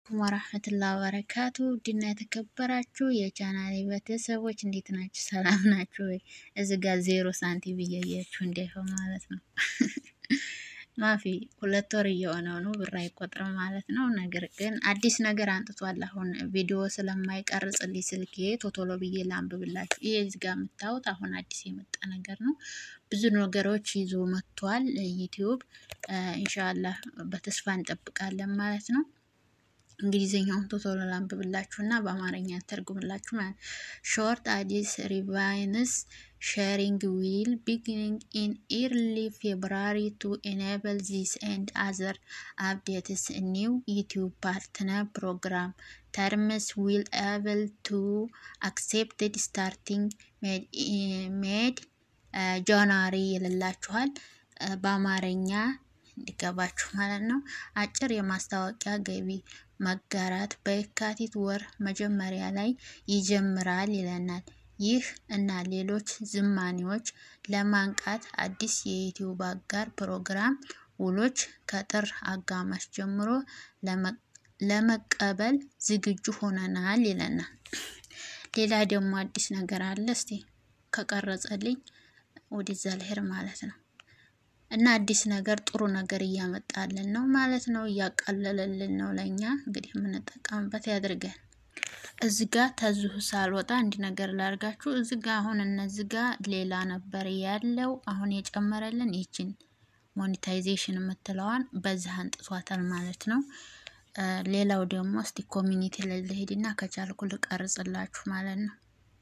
አለይኩም ወራህመቱላሂ ወበረካቱ ድና የተከበራችሁ የቻናሌ ቤተሰቦች እንዴት ናችሁ? ሰላም ናችሁ ወይ? እዚህ ጋር ዜሮ ሳንቲም እያያችሁ እንዳይሆን ማለት ነው። ማፊ ሁለት ወር እየሆነው ነው ብር አይቆጥርም ማለት ነው። ነገር ግን አዲስ ነገር አንጥቷል። አሁን ቪዲዮ ስለማይቀርጽልኝ ስልኬ ቶቶሎ ብዬ ላንብብላችሁ። ይሄ እዚህ ጋር የምታዩት አሁን አዲስ የመጣ ነገር ነው። ብዙ ነገሮች ይዞ መጥቷል ዩቲዩብ። ኢንሻአላህ በተስፋ እንጠብቃለን ማለት ነው። እንግሊዝኛውን ቶቶሎ ላንብብላችሁ እና በአማርኛ ተርጉምላችሁ ማለት ሾርት አዲስ ሪቫይንስ ሼሪንግ ዊል ቢጊኒንግ ኢን ኢርሊ ፌብራሪ ቱ ኤኔብል ዚስ ኤንድ አዘር አፕዴትስ ኒው ዩቲዩብ ፓርትነር ፕሮግራም ተርምስ ዊል ኤብል ቱ አክሴፕትድ ስታርቲንግ ሜድ ጃንዋሪ ይልላችኋል በአማርኛ እንዲገባችሁ ማለት ነው። አጭር የማስታወቂያ ገቢ መጋራት በየካቲት ወር መጀመሪያ ላይ ይጀምራል ይለናል። ይህ እና ሌሎች ዝማኔዎች ለማንቃት አዲስ የዩቲዩብ አጋር ፕሮግራም ውሎች ከጥር አጋማሽ ጀምሮ ለመቀበል ዝግጁ ሆነናል ይለናል። ሌላ ደግሞ አዲስ ነገር አለ። እስቲ ከቀረጸልኝ ወደዛ ልሄድ ማለት ነው። እና አዲስ ነገር ጥሩ ነገር እያመጣልን ነው ማለት ነው። እያቃለለልን ነው ለእኛ እንግዲህ የምንጠቀምበት ያድርገን። እዚህ ጋ ተዝሁ ሳልወጣ አንድ ነገር ላርጋችሁ። እዚህ ጋ አሁን እነዚህ ጋ ሌላ ነበር ያለው። አሁን የጨመረልን ይችን ሞኔታይዜሽን የምትለዋን በዚህ አንጥቷታል ማለት ነው። ሌላው ደግሞ እስቲ ኮሚኒቲ ላይ ልሄድና ከቻልኩ ልቀርጽላችሁ ማለት ነው።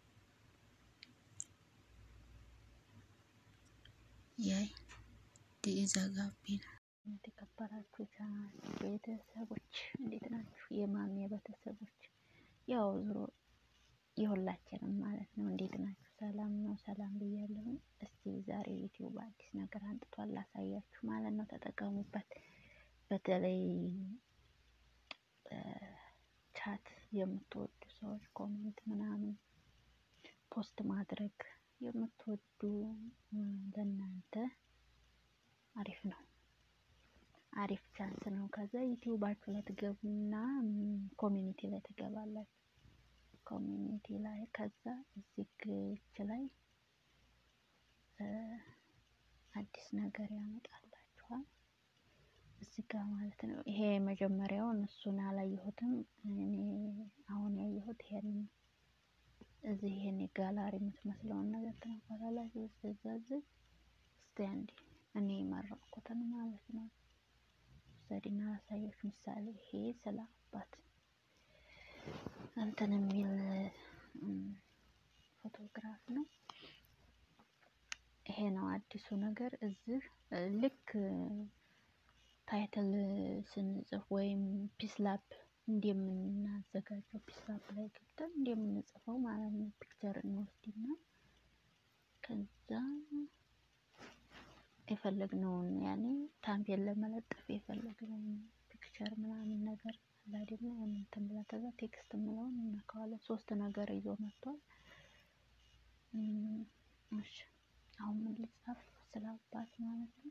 ዘጋቢ ነው። የተከበራችሁ ቻናል ቤተሰቦች እንዴት ናችሁ? የማሚ ቤተሰቦች ያው ዞሮ የሁላችንም ማለት ነው። እንዴት ናችሁ? ሰላም ነው? ሰላም ብያለሁ። እስቲ ዛሬ ዩቲዩብ አዲስ ነገር አንጥቷል ላሳያችሁ ማለት ነው። ተጠቀሙበት። በተለይ ቻት የምትወዱ ሰዎች ኮሜንት ምናምን ፖስት ማድረግ የምትወዱ ለእናንተ አሪፍ ነው። አሪፍ ቻንስ ነው። ከዛ ዩቲዩባችሁ ላይ ትገቡና ኮሚኒቲ ላይ ትገባላችሁ። ኮሚኒቲ ላይ ከዛ እዚህ ግች ላይ አዲስ ነገር ያመጣላችኋል እዚህ ጋር ማለት ነው። ይሄ መጀመሪያውን እሱን አላየሁትም እኔ አሁን ያየሁት ይሄን እዚህ ይሄን የጋላሪ የምትመስለውን ነገር ትነካላላችሁ። ስለዚህ እስቲ አንዴ እኔ የመረጥኩትን ማለት ነው ዘዴና አሳዮች ምሳሌ ይሄ ስለ አባት እንትን የሚል ፎቶግራፍ ነው። ይሄ ነው አዲሱ ነገር። እዚህ ልክ ታይትል ስንጽፍ ወይም ፒስላፕ እንደምናዘጋጀው ፒስላፕ ላይ ገብተን እንደምንጽፈው ማለት ነው። ፒክቸር እንወስድና ከዛ የፈለግነውን ያኔ ታምፔል ለመለጠፍ የፈለግነውን ፒክቸር ምናምን ነገር አለ አይደለ? እንትን ብላ ከዛ ቴክስት ምለውን እናከዋለን። ሶስት ነገር ይዞ መጥቷል። እሺ አሁን ምን ልጻፍ? ስለ አባት ማለት ነው።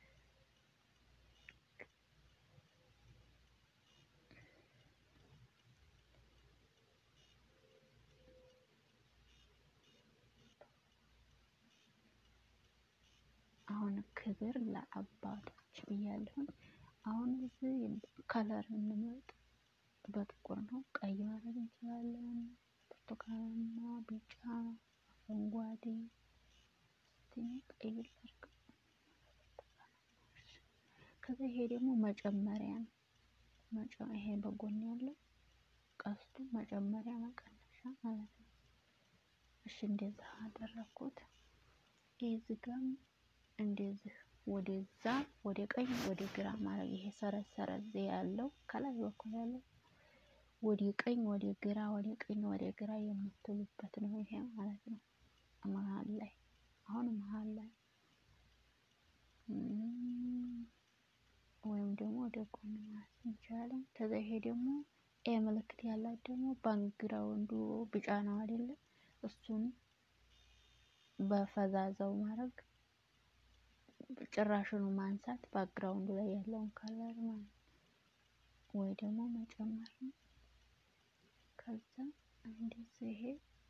አሁን ክብር ለአባቶች ብያለሁ። አሁን እዚህ ከለር እንምረጥ። በጥቁር ነው፣ ቀይ ማድረግ እንችላለን። ብርቱካናማ፣ ቢጫ፣ አረንጓዴ ቀይ ላድርግ። ከዛ ይሄ ደግሞ መጨመሪያ ነው። ይሄ በጎን ያለው ቀስቱ መጨመሪያ መቀነሻ ማለት ነው። እሺ እንደዛ አደረኩት። እዚህ ጋር እንደዚህ ወደዛ ወደ ቀኝ ወደ ግራ ማድረግ ይሄ ሰረዝ ሰረዝ ያለው ከላይ በኩል ያለው ወደ ቀኝ ወደ ግራ ወደ ቀኝ ወደ ግራ የምትሉበት ነው ይሄ ማለት ነው። መሀል ላይ አሁን መሀል ላይ ወይም ደግሞ ወደ ጎን ማለት እንችላለን። ከዛ ይሄ ደግሞ ኤ ምልክት ያላት ደግሞ ባክግራውንዱ ቢጫ ነው አይደለ? እሱን በፈዛዛው ማድረግ ጭራሽኑ ማንሳት ባክግራውንዱ ላይ ያለውን ከለር ማለት ወይ ደግሞ መጨመር ነው። ከዛ እንደዚህ ይሄ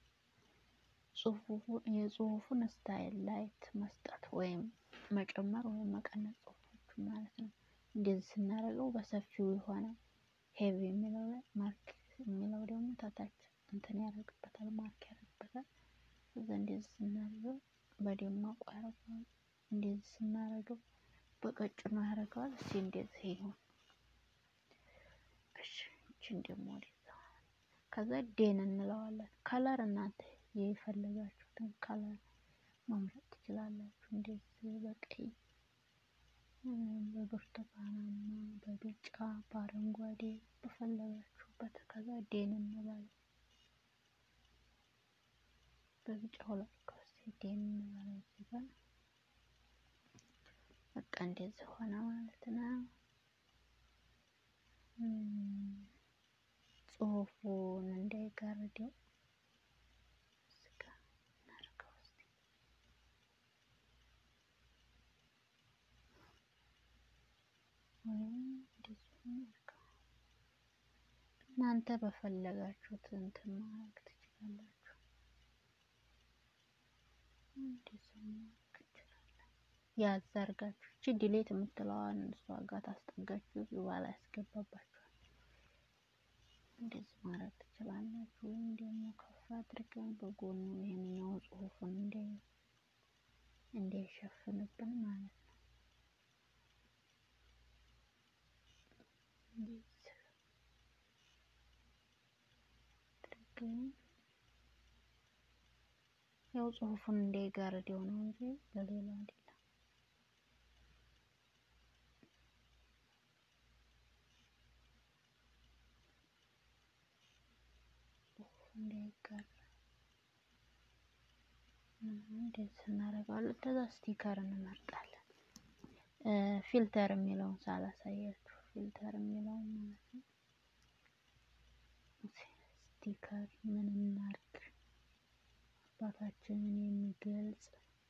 የጽሁፉን ስታይል ላይት መስጠት ወይም መጨመር ወይም መቀነስ ጽሁፎቹ ማለት ነው። እንደዚህ ስናደርገው በሰፊው የሆነ ሄቪ የሚለው ላይ ማርክ የሚለው ደግሞ ታታች እንትን ያደርግበታል ማርክ ያደርግበታል። ከዛ እንደዚህ ስናደርገው በደማቁ ያደርገዋል። እንደዚህ ስናደርገው በቀጭኑ ያደርገዋል። እስኪ እንደዚህ ይሁን። እሺ ይቺን ደግሞ ወደዛ ከዛ ዴን እንለዋለን። ከለር እናንተ የፈለጋችሁትን ከለር መምረጥ ትችላላችሁ። እንደዚህ በቀይ በብርቱካናማ በቢጫ በአረንጓዴ በፈለጋችሁበት ከዛ ዴን እንላለን። በቢጫው ላድርገው እስኪ ዴን እንበለው እዚህ ጋር በቃ እንደዚህ ሆነ ማለት ነው። ጽሁፉን እንዳይጋርደው እዚህ ጋር እናድርገው እስኪ ወይም እንደዚህ እናድርገው። እናንተ በፈለጋችሁት እንትን ማድረግ ትችላላችሁ። እንደዚህ ማድረግ እንችላለን። ያዝ አድርጋችሁ ይቺ ዲሌት የምትለዋን እሷ ጋር ታስጠጋችሁ በኋላ ያስገባባችኋል። እንደዚህ ማድረግ ትችላላችሁ። ወይም ደግሞ ከፍ አድርገን በጎኑ ይሄንኛው ጽሁፉን እንዳይሸፍንብን ማለት ነው። እንደዚህ አድርገን ያው ጽሁፉን እንዳይጋርደው ነው እንጂ ለሌላ አይደለም። እንዳይጋራ እንደዚህ እናደርገዋለን። ከዛ ስቲከር እንመርጣለን። ፊልተር የሚለውን ሳላሳያችሁ ፊልተር የሚለውን ማለት ነው። ስቲከር ምን እናድርግ? አባታችንን የሚገልጽ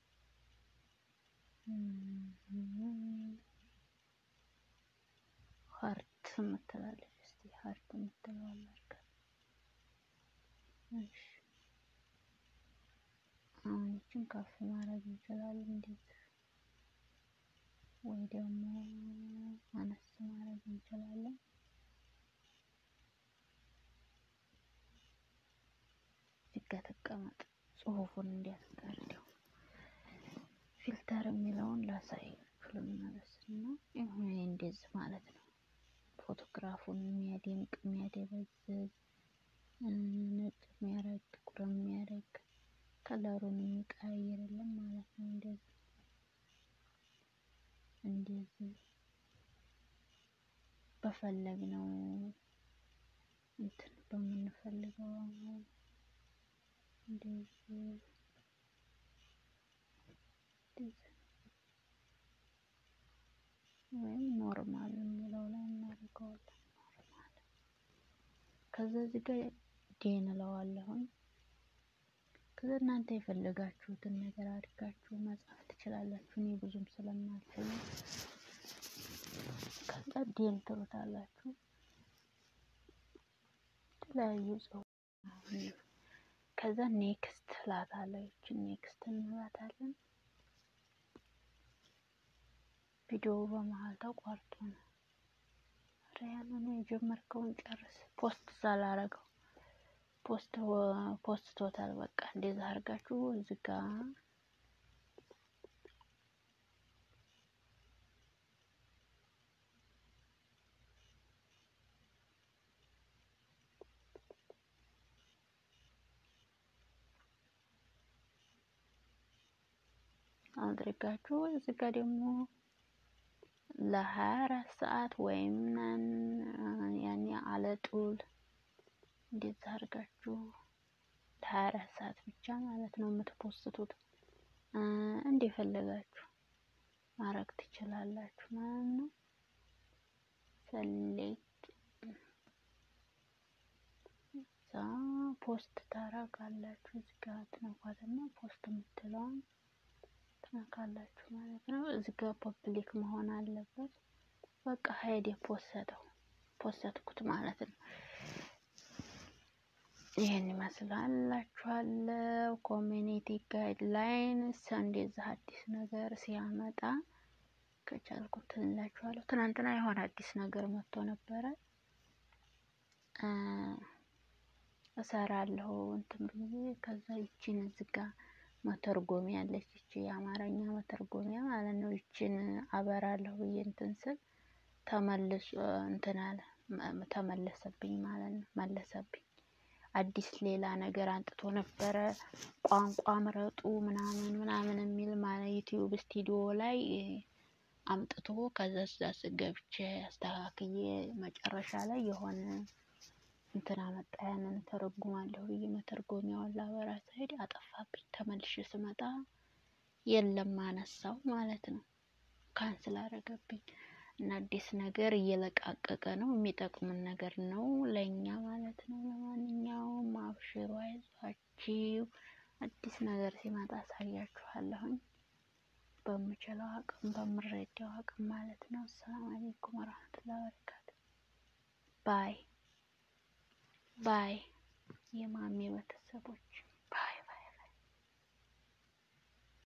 ሀርት የምትላለች እስቲ ሀርት የምትለዋል አድርገን እሺ አሁን ይችን ከፍ ማድረግ እንችላለን እንደዚህ ወይ ደግሞ አነስ ማድረግ እንችላለን። እዚህ ጋ ተቀመጥ ጽሁፉን እንዲያስጋርደው ፊልተር የሚለውን ላሳያችሁ ልመለስ እና ይሁን እንደዚህ ማለት ነው። ፎቶግራፉን የሚያደምቅ የሚያደበዝዝ ነጭ የሚያደርግ ጥቁር የሚያደርግ ከለሩን የሚቀያየርልን ማለት ነው። እንደዚህ እንደዚህ በፈለግነው እንትን በምንፈልገው እንደዚህ ወይም ኖርማል የሚለው ላይ እናደርገዋለን። ኖርማል ከዛ እዚህ ጋር ዴን እለዋለሁኝ። ከዛ እናንተ የፈለጋችሁትን ነገር አድርጋችሁ መጻፍ ትችላላችሁ። እኔ ብዙም ስለማልችል ከዛ ዴን ትሉታላችሁ። የተለያዩ ጽሁፍ ከዛ ኔክስት ላታለሁ። ይችን ኔክስት እንላታለን። ቪዲዮ በመሀል ተቋርጦ ነው። ኧረ ያንን የጀመርከውን ጨርስ። ፖስት ሳላረገው ፖስት ፖስት ቶታል በቃ እንደዛ አድርጋችሁ እዚህ ጋ አድርጋችሁ እዚህ ጋ ደግሞ ለሀያ አራት ሰዓት ወይም ያኔ አለጡል እንደዛ አድርጋችሁ ለሀያ አራት ሰዓት ብቻ ማለት ነው የምትፖስቱት። እንደፈለጋችሁ ማድረግ ትችላላችሁ ማለት ነው። ሰሌክት እዛ ፖስት ታረጋላችሁ። እዚህ ጋር ትነኳትና ፖስት የምትለውን ትነካላችሁ ማለት ነው። እዚህ ጋር ፐብሊክ መሆን አለበት። በቃ ሀይድ የፖሰተው ፖስትኩት ማለት ነው። ይህን ይመስላላችኋለሁ። ኮሚኒቲ ጋይድላይንስ እንደዛ አዲስ ነገር ሲያመጣ ከቻልኩት እንላችኋለሁ። ትናንትና የሆነ አዲስ ነገር መጥቶ ነበረ እሰራለሁ እንትን ብዬ ከዛ ይቺን እዝጋ መተርጎሚያ አለች ይቺ የአማርኛ መተርጎሚያ ማለት ነው። ይቺን አበራለሁ ብዬ እንትን ስል ተመልሶ እንትን አለ ተመለሰብኝ ማለት ነው። መለሰብኝ አዲስ ሌላ ነገር አንጥቶ ነበረ። ቋንቋ ምረጡ ምናምን ምናምን የሚል ማለት ዩቲዩብ ስቱዲዮ ላይ አምጥቶ ከዛ እዛ ገብቼ አስተካክዬ መጨረሻ ላይ የሆነ እንትን አመጣ። ያንን ተረጉማለሁ ብዬ መተርጎሚያውን ላበራ ስሄድ አጠፋብኝ። ተመልሼ ስመጣ የለም አነሳው ማለት ነው። ካንስል አረገብኝ እና አዲስ ነገር እየለቃቀቀ ነው። የሚጠቅምን ነገር ነው ለእኛ ማለት ነው። ለማንኛውም አብሽሩ፣ አይዟችሁ። አዲስ ነገር ሲመጣ አሳያችኋለሁኝ በምችለው አቅም በምረዳው አቅም ማለት ነው። አሰላሙ አለይኩም ወራህመቱላሂ ወበረካቱ። ባይ ባይ የማሚ ቤተሰቦች